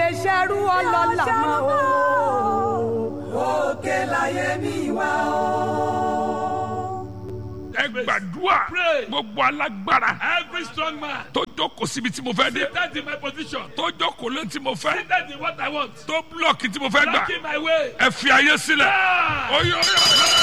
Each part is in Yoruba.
ṣerú ọlọ́lá mọ́ o. òkè láyé mi wá o. ẹ gbàdúrà Pray. gbogbo alágbára Every strong man tó jókòó síbi tí mo fẹ́ dé seated in my position, tó jókòó lé tí mo fẹ́ seated in what I want, tó búlọ̀kì tí mo fẹ́ gbà blocking my way. ẹ fi ayé sílẹ̀ Ah! oyè oyè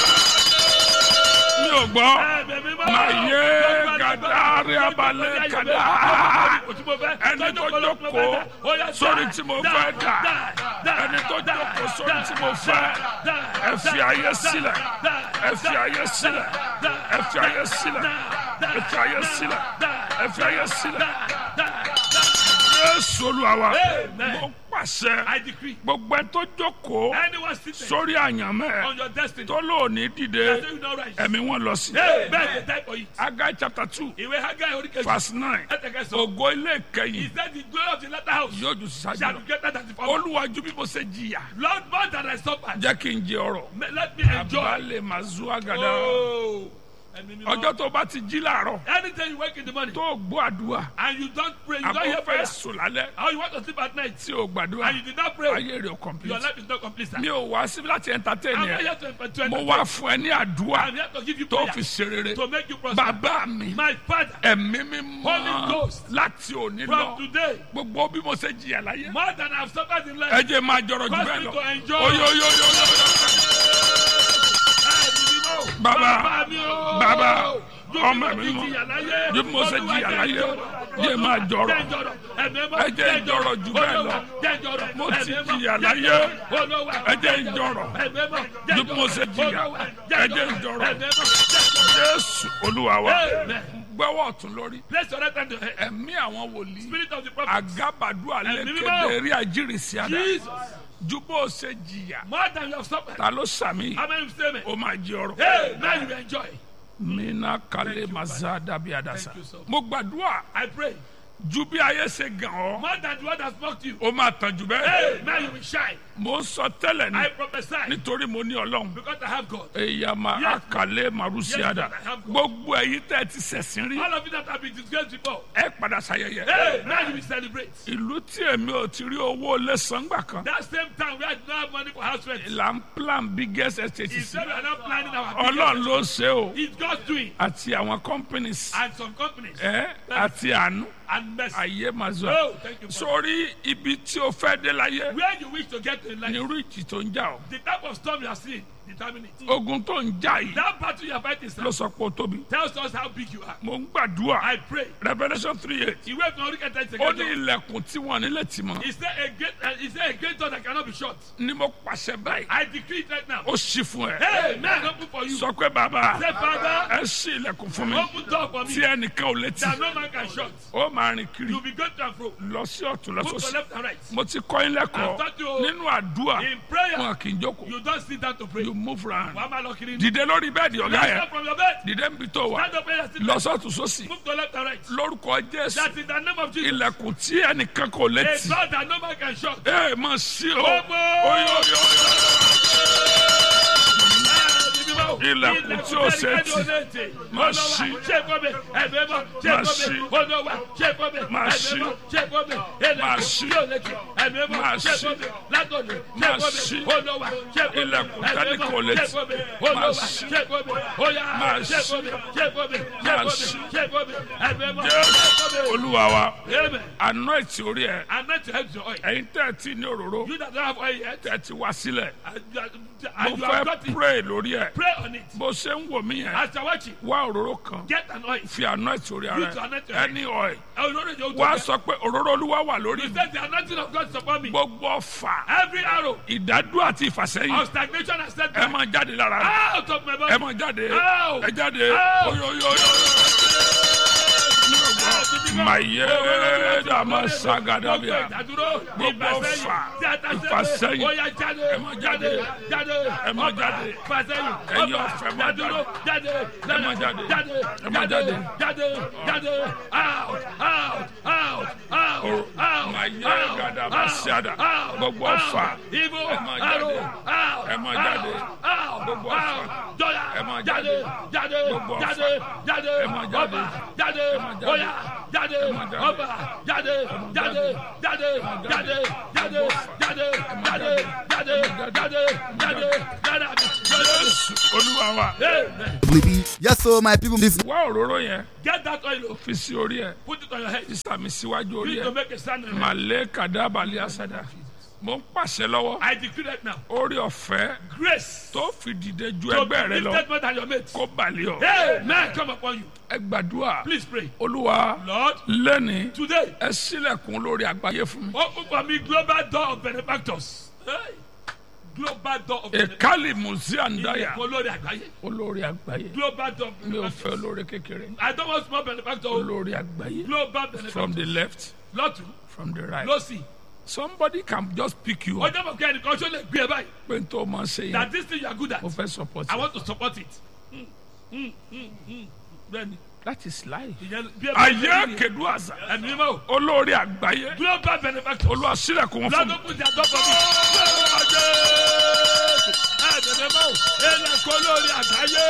mi ò gbọ́ Maye gadari abalẹ̀ kada. Ẹni tó jókòó sórí tí mo fẹ́ dà. Ẹni tó jókòó sórí tí mo fẹ́. Ẹ fi ayé sílẹ̀. Ẹ fi ayé sílẹ̀. Ẹ fi ayé sílẹ̀. Ẹ fi ayé sílẹ̀. Ẹ fi ayé sílẹ̀. Jésù Olúwa wa. Amen. Mo pàṣẹ. I decree. Gbogbo ẹ tó jókòó Anyone seated sórí àyànmẹ́ on your destiny, tó lóòní dìde that you not rise. ẹ̀mí wọn lọ sí. Hey, beg the time for it. Agai chapter two Ìwé Haggai orí kejì. verse nine Ẹ̀tẹ̀kẹsàn. ògo ilé He ìkẹyìn said the glory of the latter house yóò ju sísájú shall lọ be greater than the former. olúwàjú bí mo ṣe jìyà Lord, more than I suffered, jẹ́ kí n jẹ ọrọ̀ may- let me enjoy. balẹ̀ máa zu àgàdà Oh, ẹ̀mí mímọ́. ọjọ́ tó bá ti jí làárọ̀ Anytime you wake in the morning tó gbọ́ àdúrà and you don't pray, you don't hear àbọ̀ fẹ́ prayer, sùn lálẹ́ or you want to sleep at night tí o gbàdúrà and you did not pray, ayé rẹ̀ ò your complete life is not complete. Sir. mi ò wá síbi láti entertain I'm not yẹn here to, to mo entertain. wá fún ẹ ní àdúrà I'm here to give you tó prayer fi ṣe rere to make you prosper. bàbá mi My father, ẹ̀mí mi Holy mọ́ Ghost. láti òní from lọ today, gbogbo bí mo ṣe jìyà láyé more than I've suffered in life, ẹ jẹ́ máa jọrọ jù cause bẹ́ẹ̀ me lọ to enjoy. oyoyoyoyo Bàbá, bàbá, ọmọ mi mọ́. Bí mo ṣe jìyà láyé, yé máa jọrọ. Ẹ jẹ́ n jọrọ jù bẹ́ẹ̀ lọ. Mo ti jìyà láyé, ẹ jẹ́ n jọrọ. Bí mo ṣe jìyà, ẹ jẹ́ n jọrọ. Jésù Olúwa wa Amen. gbẹ́wọ̀ ọ̀tún lórí Place your right hand to head. ẹ̀mí àwọn wòlíì Spirit of the prophet. agabadu Ẹ̀mí alẹ́kẹ̀dẹ̀ mímọ́. rí àjírísí àdá Jesus, ju bó o ṣe jìyà more than you have suffered. ta ló sàmì How many say me? o máa jẹ ọrọ̀. Hey, now you will enjoy. mina kale maza dabi adasa Thank you, sir. mo gbàdúrà I pray. ju bí ayé ṣe gàn ọ́ More than the word has mocked you. o máa tàn jù bẹ́ẹ̀ Hey, now you will shine. mo ń sọ tẹ́lẹ̀ I ni prophesy nítorí mo ní ọlọ́run because I have God. èyàmà Yes. akale marusi Yes, ada Lord, I have God. gbogbo èyí tẹ́ ẹ ti ṣẹ̀sìn rí All of you that have been disgraced before. ẹ padà ṣayẹyẹ Hey, now you will celebrate. ìlú tí èmi ò ti rí owó lẹ́sàn-án-gbà kan That same time we had no have money for house rent. là ń plan biggest estate He sí said we are not planning our ọlọ́run business. ló ṣe o It's God's doing. àti àwọn companies And some companies ẹ àti àánú and mercy. ayé máa zọ Oh, thank you. Father. sórí ibi tí o fẹ́ dé láyé Where you wish to get to in life, ní irú ìjì tó ń jà ọ́ the type of storm you are seeing determine it. ogun tó ń jà yìí That battle you are fighting sir, ló sọ pé o tóbi tells us how big you are. mo ń gbàdúrà I pray. revolution three eight Ìwé ìfún orí kẹta ó ní ìṣègbè. ilẹ̀kùn tí wọ́n nílẹ̀ tì mọ́ Is there a great uh, is there a great door that cannot be shut? ni mo pàṣẹ báyìí I decree it right now. ó ṣí fún ẹ Hey, man, open for you. sọ pé bàbá Say, Father, ẹ ṣí ilẹ̀kùn fún mi open door for tí me ẹnìkan ò létí that no man can shut. ó máa rìn kiri You'll be going to and fro. lọ sí ọ̀tún lọ Move to sósì left and right. mo ti kọ́ yín lẹ́kọ̀ọ́ I've taught you. nínú àdúrà In prayer, wọn kì í jókòó you don't sit down to pray. you move round Wàá máa lọ kiri. dìde lórí bẹ́ẹ̀dì ọ̀gá Rise yẹn up from your bed. dìde níbi tó wà Stand up and sit lọ down. sọ́tún sósì Move to left and right. lórúkọ jésù That in the name of Jesus. ilẹ̀kùn tí ẹnìkan kò A létí door that no man can shut. ẹ máa ṣí o Open. oyo oyo oyo Ilẹ̀kùn tí ó ṣe tì. Má ṣí. Má ṣí. Má ṣí. Má ṣí. Má ṣí. Má ṣí. Ilẹ̀kùn tẹ́lẹ̀ kò lè tì. Má ṣí. Má ṣí. Má ṣí. jésù olúwa wa Amen. anoint orí ẹ I'm meant to help your oil. ẹ̀yin tẹ́ ẹ ti ní òróró You that don't have oil yet, tẹ́ ẹ ti wá sílẹ̀ and you, are- mo and you have fẹ́ got it, pray lórí ẹ pray on it. bó ṣe ń wò mí yẹn As you're watching, wá òróró kan get an oil. fi anoint orí ara You to anoint your head. ẹni oil I will not know wá sọ pé òróró olúwa wà lórí He mi said the anointing of God is upon me. gbogbo ọfà Every arrow ìdádúró àti ìfàsẹ́yìn of stagnation has set ẹ back máa jáde lára rẹ out of my ẹ body. máa jáde Ow! ẹ jáde Ow! oyoyoyo maye dama sagadabia Gbogbo ọfà, ìfàsẹ́yìn, ẹ máa jáde. Ẹ máa jáde. fàsẹ́yìn Ẹ̀yin ọ̀fẹ́ máa dádúró jáde Ẹ máa jáde. jáde Ẹ máa jáde. jáde jáde out out out out out maye out, gadaba out, sada out, gbogbo out. ọfà Ibo ẹ máa arrow jáde out Ẹ máa jáde. out Gbogbo out ọfà. jọya Ẹ máa jáde jáde. jáde Gbogbo ọfà. jáde jáde Ẹ máa jáde. ọba jáde Ẹ máa jáde. oya jáde ọba jáde jáde jáde jáde jáde jáde jáde jáde jáde jáde jáde àmì jésù olúwa wa. amen Yes, so my people, this wá òróró yẹn get that oil o fi sí orí ẹ put it on your head sísàmì síwájú you orí need to ẹ make a stand on your head màlẹ́ kàdábàlì àsàdà mo ń pàṣẹ lọ́wọ́ I decree that now orí ọ̀fẹ́ grace tó fi dìde ju to ẹgbẹ́ be rẹ lọ lifted more than your mates kó balẹ̀ ọ amen come upon you ẹ gbàdúrà please pray olúwa Lord lẹ́ni today ẹ sílẹ̀kùn lórí àgbáyé fún mi open for me global door of benefactors hey. global door of benefactors èkálì mùsíàndáyà ilẹ̀kùn olórí àgbáyé olórí àgbáyé global door of mi ò fẹ́ benefactors olórí kékeré I don't want small benefactor o olórí àgbáyé global from the benefactor left lọ́tún from the right lọ́sì somebody can just pick you up ọjọ́ mọ̀ kí ẹnìkan ṣó lè gbé ẹ báyìí pé n tó máa ṣe yẹn that this thing you are good at mo fẹ́ support I you want to support it Mm, mm, mm, mm. bẹ́ẹ̀ni that is life. ìyẹn bí ẹ bá ayé kedu àṣà ẹ̀mí mímọ́ o olórí àgbáyé global benefactor olúwa sílẹ̀kùn wọn fún mi lọ́dún kùtì àdọ́kọ̀ mi lọ́dún ọjọ́ ẹ̀mí mímọ́ o ẹ̀lẹ́kọ̀ olórí àgbáyé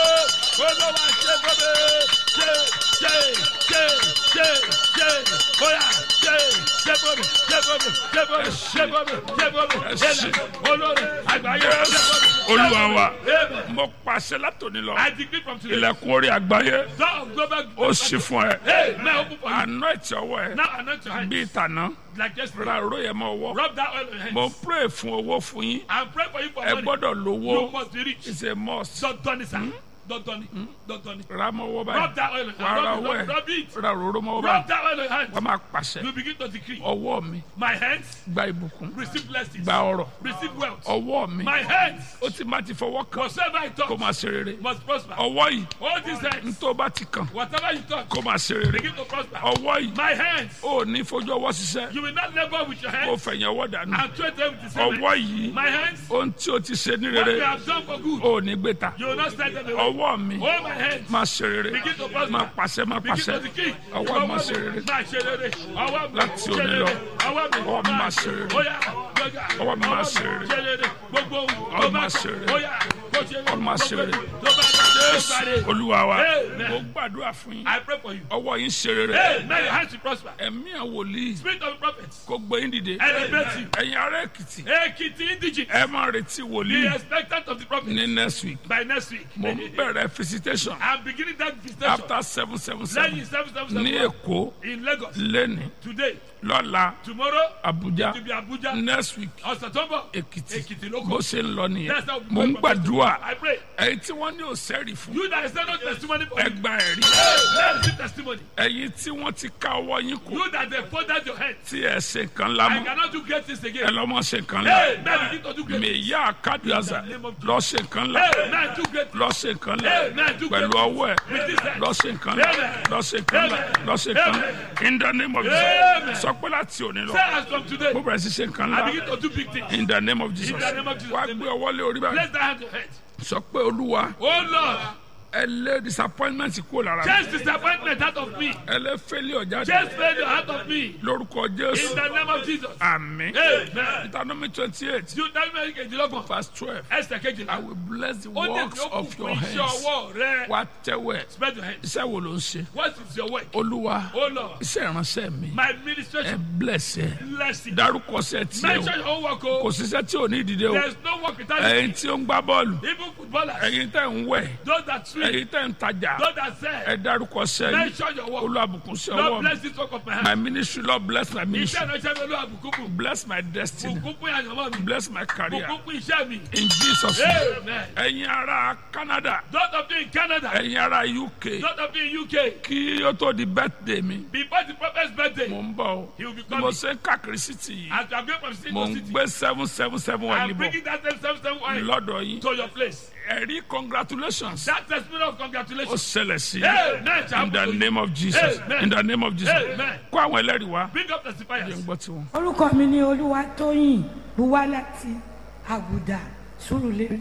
olówó àṣẹ gbọ́dọ̀ ṣe ṣe ṣe ṣe ṣe bóyá ṣe ṣe bọ́dọ̀ ṣe bọ́dọ̀ ṣe bọ́dọ̀ ṣe bọ́dọ̀ ṣe bọ́dọ̀ ẹ̀lẹ́kọ̀ olórí àgbáyé ṣe bọ́dọ̀ olúwa wa Amen. mo pàṣẹ látòní lọ I decree from today ilẹ̀kùn orí àgbáyé door of global ó sì fún ẹ Hey, man, open for you. àná ẹ̀tì ọwọ́ ẹ Now anoint your hand bíi tàná like just ra òró yẹn mọ́ ọwọ́ rub that oil on your mo hands ń pray fún owó fún yín and pray for you for ẹ money. gbọ́dọ̀ You lówó must be rich. it's a must Don't done it, sir. Don't done it. Don't done it. ra mọ́ ọwọ́ Rub báyìí that oil on your wà á ra hand. ọwọ́ Rub, ẹ rub it. ra òróró mọ́ ọwọ́ Rub báyìí that oil on your hand. wà á máa pàṣẹ You begin to decree. ọwọ́ mi My hands gba ìbùkún receive blessings. gba ọrọ̀ Receive wealth. ọwọ́ mi My hands, ó ti má ti fọwọ́ kàn whatsoever I kó touch, máa ṣe rere must prosper. ọwọ́ yìí Hold these hands. tó bá ti kàn Whatever you touch, kó máa ṣe rere begin to prosper. ọwọ́ yìí My hands, ó ní fojú ọwọ́ ṣiṣẹ́ you will not labor with your kó hands fẹ̀yìn ọwọ́ dànù and trade them with the same ọwọ́ hands. yìí My hands, ohun tí o ti ṣe ní what you rere have done for good, ó ní gbé ta you will not send them away. ọwọ́ mi Hold my hands. máa ṣe rere Begin to prosper. máa pàṣẹ máa Begin pàṣẹ to decree. ọwọ́ mi máa ṣe rere Máa ṣe rere. Ọwọ́ mi Láti ṣe òní rere. lọ. Ọwọ́ mi Ọwọ́ mi máa ṣe rere. Óyá, gbọ́dọ̀. Ọwọ́ mi máa ṣe rere. ṣe rere. Gbogbo ohun Ọwọ́ tó mi bá máa ṣe rere. Óyá, kó ṣe rere. Ọwọ́ mi máa ṣe rere. Tó bá dá tó bá dé. olúwa wa Amen. mo gbàdúrà fún yín I pray for you. ọwọ́ yín ṣe rere Hey, may your hands be prosper. ẹ̀mí àwòlíì Spirit of the prophets. kó gbé yín dìde Elevate you. ẹ̀yin ará èkìtì Ekiti indigene. ẹ máa retí Be wòlíì expectant of the prophet ní next week by next week. mo ń bẹ̀rẹ̀ visitation I'm beginning that visitation. after seven seven seven Lẹ́yìn seven seven ní seven èkó in Lagos lẹ́ni today lọ́la tomorrow abuja to be Abuja next week ọ̀sẹ̀ tó ń bọ̀ èkìtì Ekiti ló bó kù. ṣe ń lọ nìyẹn That's how we mo ń pray for gbàdúrà I pray. ẹ̀yin tí wọ́n ní òsẹ́rì fún You that is not testimony for you. ẹgbà ẹ̀rí Let me see testimony. ẹ̀yin tí wọ́n ti ká ọwọ́ yín kù You that they folded your hands. tí ẹ ṣe nǹkan I lámọ́ cannot do great things ẹ again. lọ́mọ ṣe nǹkan Hey, lá man, begin to do great things. mèyá kádùázà lọ́ ṣe nǹkan lá Hey, man, do great things. lọ́ ṣe nǹkan lá Amen. Do pẹ̀lú great ọwọ́ ẹ̀ With this hand. lọ́ ṣe nǹkan lá Amen. lọ́ ṣe nǹkan lá Amen. lọ́ ṣe nǹkan lá in the name of Amen. Jesus sọ pé láti òní lọ Say as from today, mo bẹ̀rẹ̀ sí ṣe nǹkan I lá begin to do big things. in the name of Jesus In the name of Jesus. wá gbé ọwọ́ lé orí báyìí Place that hand to your head. sọ pé olúwa Oh Lord, ẹ lé disappointment kúrò lára mi chase disappointment out of me. ẹ lé failure jáde Chase failure out of me. lórúkọ In Jésù the name of Jesus. àmín Amen. Deuteronomy twenty eight You tell me kejìlélọ́gbọ̀n. verse twelve Ẹsẹ̀ I kejìlá. will bless the Ó ní works kí ó kù of your fún iṣẹ́ hands ọwọ́ rẹ. wá tẹ́wẹ̀ Spread your hands. iṣẹ́ wo ló ń ṣe What is your work? olúwa Oh Lord, iṣẹ́ ìránṣẹ́ mi my ẹ administration. bless ẹ Bless it. dárúkọ ṣẹ́ tiẹ̀ Mention o your own work. kò Oh. síṣẹ́ tí ò ní ìdílé o There's no work without it. ẹ̀yin tí ó ń gbá bọ́ọ̀lù Even footballers. ẹ̀yin tẹ́ ń wẹ̀ Those that swim. ẹ̀yin tẹ́ ń tajà Those that sell. ẹ dárúkọ ṣẹ́ yín Mention your work. olúwàbùkún sí ọwọ́ Lord mi bless this work of my my hand. ministry lord bless my Iṣẹ́ ministry ìránṣẹ́ mi olúwa bùkún fún. bless my destiny Bùkún fún àyànmọ́ mi. bless my career Bùkún fún iṣẹ́ mi. in Jesus name Amen. ẹ̀yin ará Canada Those of you in Canada. ẹ̀yin ará UK Those of you in UK. kí ó tó di birthday mi Before the prophet's birthday. mo ń bọ̀ o He will be bí mo coming. ṣe ń káàkiri city yìí As you are going from city mo to ń city. gbé seven seven seven wà I'm níbọ̀ bringing that same same same wine lọ́dọ̀ yín to your place. ẹ̀rí congratulations That testimony of ó congratulations. ṣẹlẹ̀ sí Amen. in the name of Jesus Amen. in the name of Jesus Amen. kó àwọn ẹlẹ́rìí wá Bring up jẹ́ ń testifiers. gbọ́ tiwọn. orúkọ mi ni olúwatóyìn buwá láti àgùdà sùrùlérè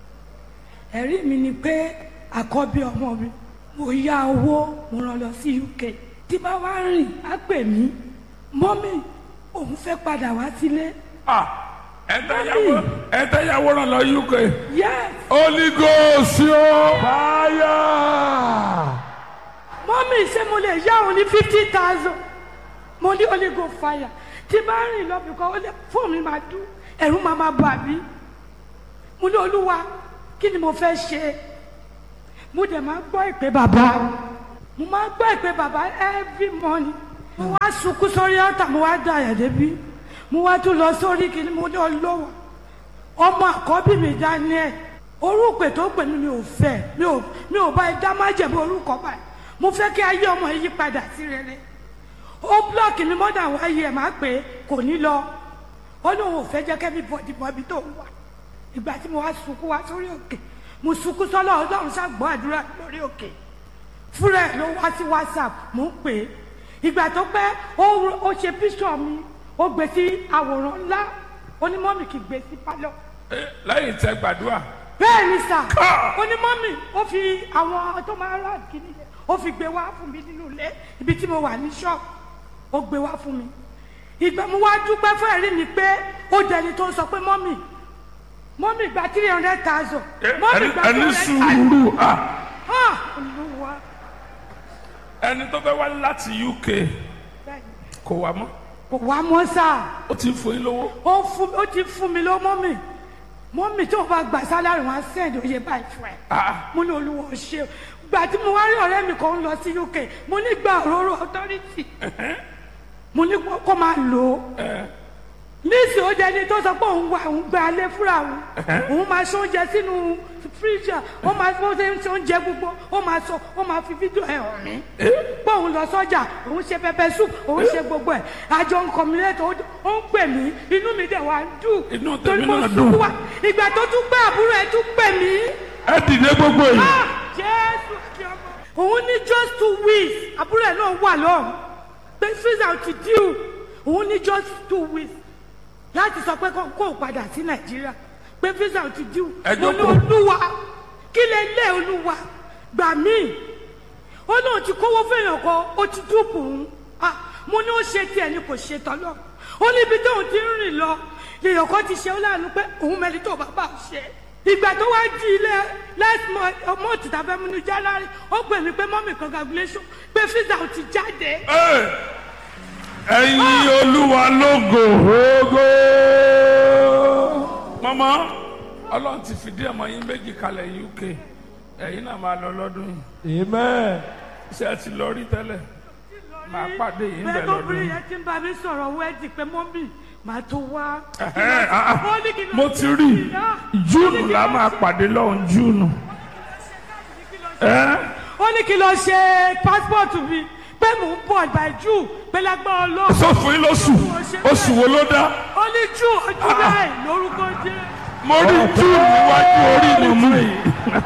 ẹ̀rí mi ni pé àkọ́bí ọmọ mi mo yá owó mo rán lọ sí uk tí bá wá rìn á pè mí mọ́mì òun fẹ́ padà wá sílé Ah, ẹ̀tẹ́yàwó ẹ̀tẹ́yàwó ràn lọ UK. yes Holy Ghost yóò. Fire. mọ́mì mọ́mí ṣé mo lè yá òun ní fifty thousand mo ní holy go fire tí bá rìn lọ bìkan ó lè fóònù mi máa dún ẹ̀rù máa máa bà mí mo ní olúwa kí ni mo fẹ́ ṣe mo dẹ̀ máa gbọ́ ìpè bàbá mo máa gbọ́ ìpè bàbá every morning mo wá sunkún sórí ọ̀tà mo wá dá àyà débi mo wá tún lọ sórí kí ni mo ní olówó ọmọ àkọ́bí mi Daniel orúkọ tó pè mí mi ò fẹ́ mi ò mi ò bá ẹ dá má jẹ̀bú orúkọ báyìí mo fẹ́ kí ayé ọmọ yìí padà sí rere ó blọọkì mi mọ́dà wáyé ẹ̀ máa pè é kò ní lọ ó lóun ò fẹ́ jẹ́ kẹ́mi bọ̀dì bọ̀bí tó ń wà ìgbà tí mo wá sunkún wá sórí òkè mo sunkún sọ́lọ́ ọlọ́run ṣàgbọ́ àdúrà lórí òkè fúnra ẹ̀ ló wá sí whatsapp mo ń pè é ìgbà tó pẹ́ ó ó ṣe píṣọ̀ mi ó gbé sí àwòrán ńlá onímọ̀mì kì í gbé sí pálọ̀ Eh, lẹ́yìn tẹ gbàdúrà bẹ́ẹ̀ ni sà Ká! onímọ̀mì ó fi àwọn tó máa ń rà kíní yẹn ó fi gbé wá fún mi nínú ilé ibi tí mo wà ní ṣọ́ọ̀bù ó gbé wá fún mi ìgbà mo wá dúpẹ́ fún ẹ̀rí mi pé ó dẹni tó ń sọ pé mọ́mì mọ́mì gba three hundred thousand Eh, mọ́mì ẹni gba ẹni three hundred thousand sùúrù ah, ah olúwa ẹni tó fẹ́ wá láti UK bẹ́ẹ̀ ni. kò wá mọ́ kò wá mọ́ sáà ó ti ń fún yín lówó ó fún ó ti fún mi lọ mọ́mì mọ́mì tí wọ́n bá gbà sálárì wọn á sẹ́ẹ̀dì oyè báyìí fún ẹ Ah, mo ní olúwa ò ṣe o gbà tí mo wá rí ọ̀rẹ́ mi kan ń lọ sí UK mo ní gba òróró authority mo ní kó- kó máa lò ó níìsì ó jẹ́ ẹni tó sọ pé òun wà òun gba alẹ́ fúnra òun òun máa ṣe oúnjẹ sínú fíríjà ó máa bó ṣe ń ṣe oúnjẹ gbogbo ó máa sọ ó máa fi fídíò ẹ̀ hàn mí pé òun lọ sọ́jà òun ṣe pẹpẹ soup òun ṣe gbogbo ẹ̀ àjọ nǹkan mi lẹ́tọ̀ ó ń pè mí inú mi dẹ̀ wá ń dùn Inú torí tèmi mo náà sunkún dùn. wá ìgbà tó tún pé àbúrò ẹ̀ tún pè mí ẹ dìde gbogbo yìí Ah, jésù àti ọmọ. òun ní just two weeks àbúrò ẹ̀ náà wà lọ́hùn pé visa ti díù òun ní just two weeks láti sọ pé kó kó padà sí nàìjíríà pé visa ti díù Ẹ mo ní jókòó. olúwa kí lè lé olúwa gbà mí ó náà ti kówó fẹ́yàn kan ó ti dúpọ̀ òun Ah, mo ní ó ṣe tiẹ̀ ni kò ṣe tọ́lọ́ ó níbi tóun ti ń rìn lọ lèèyàn kan ti ṣe ó láàánú pé òun mẹ́rin tó bàbá ò ṣe ìgbà tó wá di ilé last month ọmọ òtítà fẹ́ múnú january ó pè mí pé mọ́mì congratulation pé visa ò ti jáde Eh, ẹ̀yin olúwa lógo ògo mọ́mọ́ ọlọ́run ti fìdí ọmọ yín méjì kalẹ̀ UK ẹ̀yin náà máa lọ lọ́dún yìí Amen. ṣé ẹ ti lọ rí tẹ́lẹ̀ máa pàdé yìí ń bẹ̀ bẹ́ẹ̀ lọ́dún lóbìnrin yìí. yẹn ti ń bá mi sọ̀rọ̀ wẹ́ẹ̀dì pé mọ́mì màá tó wá. Ẹ̀hẹ́, ah, ah. Ó ní kí n lọ mo sí ti rí ìlà. júùnù la máa pàdé lọ́hùn júùnù. ẹ́ ó ní kí n lọ ṣe passport mi pé mò ń bọ̀ by June pé lágbára ọlọ́run. sọ fún yín lóṣù oṣù wo ló dá ó ní June ọjọ́ bẹ́ẹ̀ lórúkọ jẹ́. mo rí júùnù níwájú orí mi mú yìí.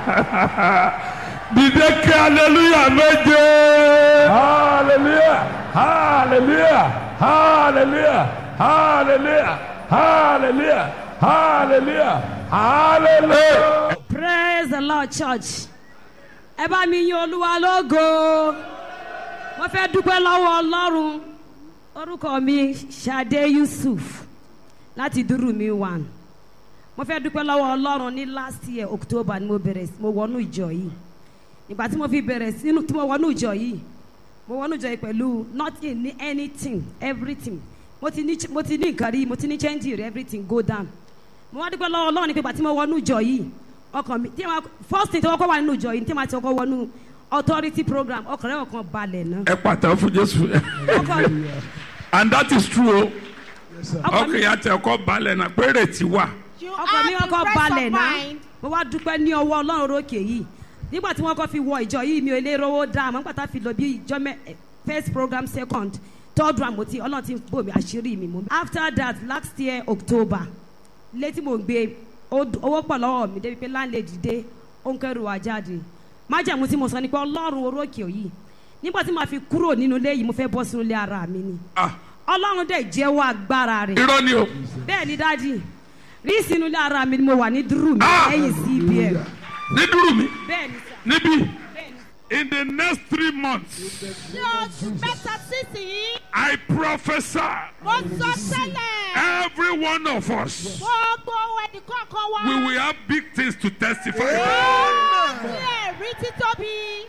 dìde kí aleluya méje. Hallelujah. Hallelujah. Hallelujah. Hallelujah. Hallelujah. Hallelujah. Hallelujah. praise the lord church ẹ bá mi yin olúwa lógo mo fẹ́ dúpẹ́ lọ́wọ́ ọlọ́run orúkọ mi Ṣadé Yusuf láti dúró mi one mo fẹ́ dúpẹ́ lọ́wọ́ ọlọ́run ní last year October ni mo bẹ̀rẹ̀ sí- mo wọnú ìjọ yìí ìgbà tí mo fi bẹ̀rẹ̀ sínú tí mo wọnú ìjọ yìí mo wọnú ìjọ yìí pẹ̀lú nothing ní anything everything mo ti ní mo ti ní nǹkan rí mo ti ní change rí everything go down mo wá dúpẹ́ lọ́wọ́ ọlọ́run ní pé ìgbà tí mo wọnú ìjọ yìí ọkàn mi tí ma first thing tí wọ́n kọ́ wà nínú ìjọ yìí tí ma ti kọ́ wọnú authority program ọkàn rẹ̀ ọkàn balẹ̀ náà ẹ pàtàkì fún jésù. ọkàn and that is true o. ọkàn mi ọkàn yà tẹ ọkọ balẹ̀ náà péré ti wà. You ọkàn mi have ọkàn the rest balẹ̀ of náà mind. mo wá dúpẹ́ ní ọwọ́ ọlọ́run orókè yìí nígbà tí wọ́n kọ́ fi wọ ìjọ yìí mi ò lè rówó dá àmọ́ nígbà tá a fi lọ bí ìjọ mẹ́ eh, first program second third round mo ti ọlọ́run ti bò mí àṣírí mi mo. after that last year October létí mo gbé ó- owó pọ̀ lọ́wọ́ mi débi pé landlady dé ó ń kẹ́rù wá jáde májàmú tí mo sọ ni pé ọlọ́run orókè yìí nígbà tí màá fi kúrò nínú ilé yìí mo fẹ́ bọ́ sínú ilé ara mi ni Ah, ọlọ́run dẹ̀ jẹ́wọ́ agbára rẹ̀ irọ́ ni o. bẹ́ẹ̀ ni dájì rí sínú ilé ara mi ni mo wà ní dúró mi Ah! lẹ́yìn cbn ní dúró mi bẹ́ẹ̀ ni sà níbí. bẹ́ẹ̀ ni. in the next three months Ní oṣù mẹ́ta sísìn, I prophesy mo sọ tẹ́lẹ̀. every one of us Gbogbo ẹnì kọ̀ọ̀kan wa. we will have big things to testify about. Ní ẹ̀rí títóbi.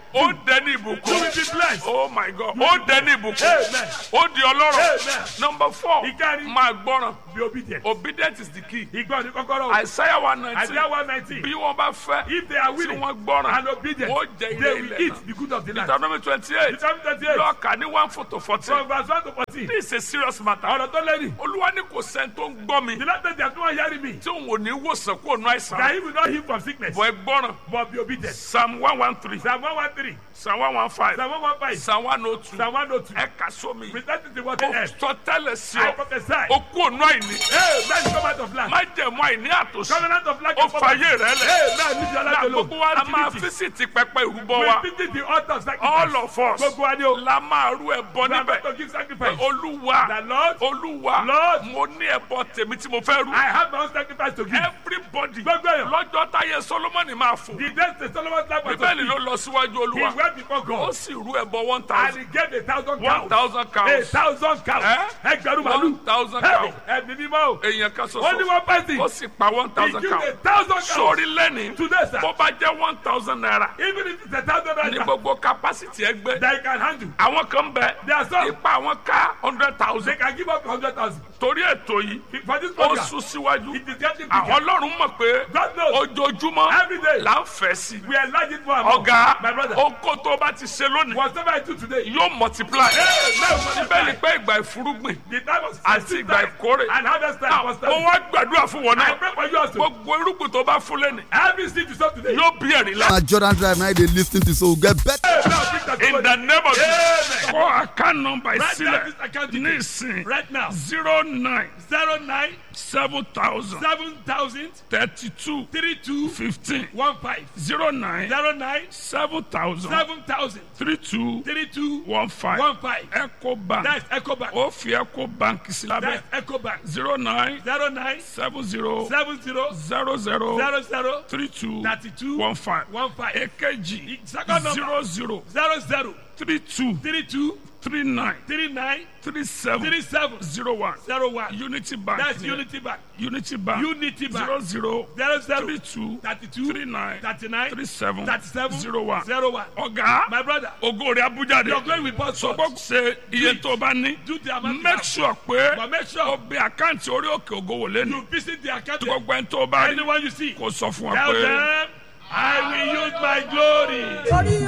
ó dẹni ìbùkún You will be blessed. oh my god ó dẹni ìbùkún Amen. ó di ọlọ́rọ̀ Amen. number four Ìkẹrin. máa gbọ́ràn Be obedient. obedient is the key Ìgbọ́ ni kọ́kọ́rọ́. isaiah one nineteen Isaiah one nineteen. bí wọ́n bá fẹ́ If they are tí willing wọ́n gbọ́ràn and obedient, ó jẹ they ilé will ilẹ̀ eat náà the good of the land. deuteronomy twenty eight Deuteronomy twenty-eight. lọ́ọ̀kà ní one four to fourteen From verse one to fourteen. this is a serious matter Ọ̀rọ̀ tó lẹ́nu. olúwa ní kò sẹ́ni tó ń gbọ́ mi The last time they are doing hearing me. tí òun ò ní wòsàn kó nu That àìsàn he will not heal from sickness. bọ̀ ẹ gbọ́ràn But be obedient. psalm one one three Psalm one one three. psalm one one five Psalm one one five. psalm one oh two Psalm one oh two. ẹ kà sómi Present it to what ó they have. sọ tẹ́lẹ̀ sí I ọ prophesy. ó kú ònú àìní Hey, man, come out of land. má jẹ̀mú àìní àtòsí Covenant of land. ó fàyè rẹ lẹ̀ Hey, man, leave your na life alone. gbogbo wa a máa Activity. físìtì pẹpẹ ìrúbọ wa We visit the altar of sacrifice. all of us Gbogbo wa ni o. la máa rú ẹbọ We are níbẹ̀ going to give sacrifice. olúwa The Lord, olúwa Lord, mo ní ẹbọ tèmi tí mo fẹ́ rú I have my own sacrifice to give. everybody Gbogbo èèyàn. lọ́jọ́ táyé solomoni máa fò The days the Solomon's life was bíbélì to ló lọ síwájú He olúwa went before ó God. sì rú ẹbọ one And thousand he gave a thousand one cows. thousand A cows thousand cows. Eh? Ẹgbẹ̀rún one màlúù. thousand Hey, cows Ẹ̀mí mímọ́ o. èèyàn kan Ó ní ṣoṣo one person. ó sì pa one He thousand gave cows a thousand cows. sórí lẹ́ni Today, sir. bó bá jẹ́ one thousand naira Even if it's a thousand ní naira gbogbo capacity ẹgbẹ́ that you can handle. àwọn kan bẹ There are some. ipa àwọn ká hundred They thousand can give up hundred thousand. torí ètò yìí For this ó program, sún síwájú it is getting àwọn bigger. ọlọ́run mọ̀ pé God knows. ojoojúmọ́ Every day. là ń fẹ́ sí We enlarge it more and more. ọ̀gá My brother. oko tó bá ti ṣe lónìí Whatever I do today. yóò multiply Hey, now bíbélì pé ìgbà ìfúrúgbìn The time was àti ìgbà ìkórè and harvest time was mo time. wá gbàdúrà fún wọn I náà pray for you also. gbogbo irúgbìn tó bá fún lẹ́nu Every seed you sow today. yóò bí ẹ̀rí lá. na jordan drive na dey lis ten to so we get better. Hey, now bring that in to the name of Jesus Amen. kọ́ account number Write down sílẹ̀ this account ní detail. ìsìn Right now. zero nine Zero nine seven thousand seven thousand thirty two three two fifteen one five zero nine zero nine seven thousand seven thousand three two three two one five one five. eco bank That's EcoBank. ó fi eco bank sí lábẹ́ That's EcoBank. zero nine Zero nine seven zero seven zero zero zero zero zero three two thirty two one five one five. èkejì Second number. zero zero Zero zero three two three two three nine three nine three seven three seven zero one zero one. unity bank That's ni Unity Bank. unity bank Unity Bank. zero zero Zero zero three two thirty two three nine thirty nine three seven thirty seven zero one zero one. ọ̀gá My brother, ògo rẹ̀ abuja de your glory will burst forth. sọgbọ́n ṣe iye tó o bá ní Do the amount you make have. sure pé But make o sure bẹ àkáǹtì orí òkè ògo wò lẹ́nu you visit the account. tí gbogbo ẹni tó o bá rí Anyone you see, kò sọ fún wa tell pé. them, I will use my glory. Torí